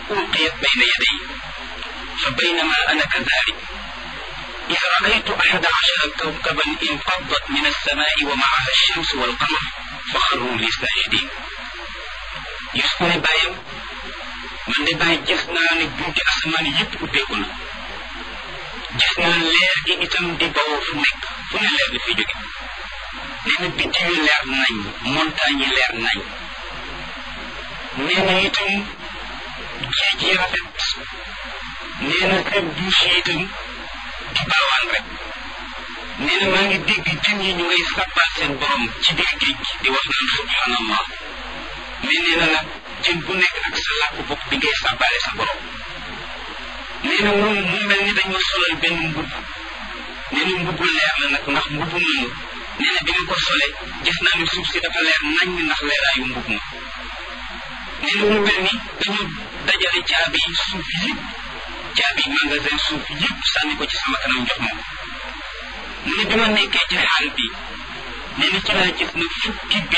ألقيت بين يدي فبينما أنا كذلك إذ رأيت أحد عشر كوكبا انفضت من السماء ومعها الشمس والقمر فخروا لي ساجدين Yusuf ne bàyyam man de bàyyi gis naa ne bunti asamaan yëpp ubbeeku na gis naa leer gi itam di bawoo fu nekk fu ne leer bi fi jóge nee na biddi yu leer nañ montagne yi leer nañ nee na itam géej yi rafet nee na kër douche yi itam di baawaan rek nee na maa ngi dégg jën yi ñu ngay sàbbal seen borom ci biir géej gi di wax naan subhanallah mais nee na nag jën bu nekk ak sa làkk bopp bi ngay sàbbaale sa borom nee na moom mu mel ni dañ ma solal benn mbubb nee na mbubbu leer la nag ndax mbubbu moomu nee na bi nga ko sole gis naa ne suuf si dafa leer nañ ndax leeraayu mbubb ma nee na mu mel ni dañu dajale caabi suuf yëpp caabi magasin suuf yëpp sànni ko ci sama kanam jox ma mu ne bi ma nekkee ci xaal bi nee na ci laa gis na fukki bi